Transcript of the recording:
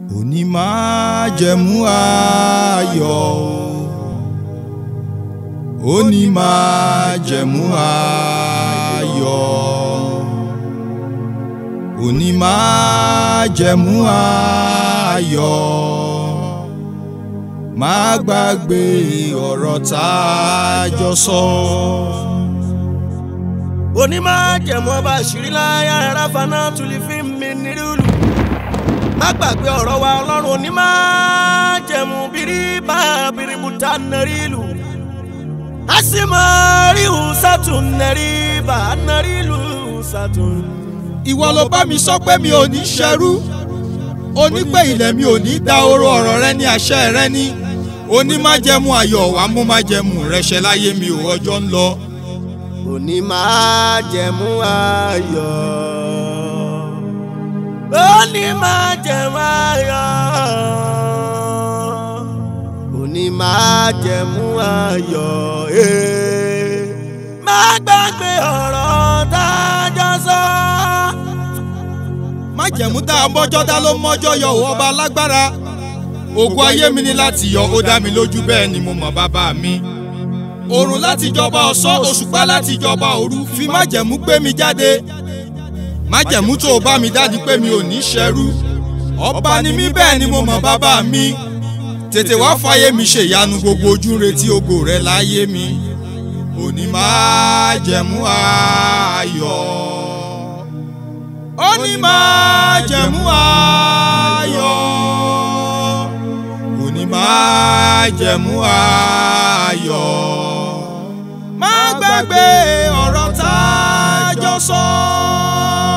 òní máa jẹ̀mú ayọ̀ òní máa jẹ̀mú ayọ̀ òní máa jẹ̀mú ayọ̀ má gbàgbé ọ̀rọ̀ tá a jọ sọ. onímọ̀-jẹ̀mú ọba àṣírí láyà rárá faná tulí fi mi nírúlù má gbàgbé ọ̀rọ̀ wa ọlọ́run onímọ̀-jẹ̀mú bíríbà bíríbùtà nàrílù asimarihu sátún nàríbà nàrílù sátún. ìwọ ló bá mi sọ pé mi ò ní ṣẹrú onípè ilẹ̀ mi ò ní da oró ọ̀rọ̀ rẹ ní àṣẹ rẹ ní onímájẹ̀mú ayọ̀ wàá mú májẹ̀mú rẹ ṣẹ láyé mi ò ọjọ́ ń lọ. onímọ̀-jẹ̀mú ayọ̀ onímọ̀-jẹ̀mú ayọ̀ onímọ̀-jẹ̀mú ayọ̀ eh. má gbàgbé ọ̀rọ̀ tá a jọ sọ. májẹ̀mú tá a mọ́jọ́ dá ló mọ́jọ́ yọ òun ọba alágbára ògùn ayé mi ni láti yọ ó dá mi lójú bẹ́ẹ̀ ni mo mọ̀ bàbá mi òrùn láti jọba ọ̀sán òṣùpá láti jọba òru fi májẹ̀mú gbé mi jáde májẹ̀mú tó o bá mi dájú pé mi ò ní ṣẹrú ọba ni mí bẹ́ẹ̀ ni mo mọ̀ bàbá mi tètè wá fàyè mi ṣe ìyanu gbogbo ojú ń retí ògo rẹ láyé mi òní májẹ̀mú ayọ̀ òní májẹ̀mú ayọ̀ òní májẹ̀mú ayọ̀ má gbàgbé ọ̀rọ̀ tá a jọ sọ.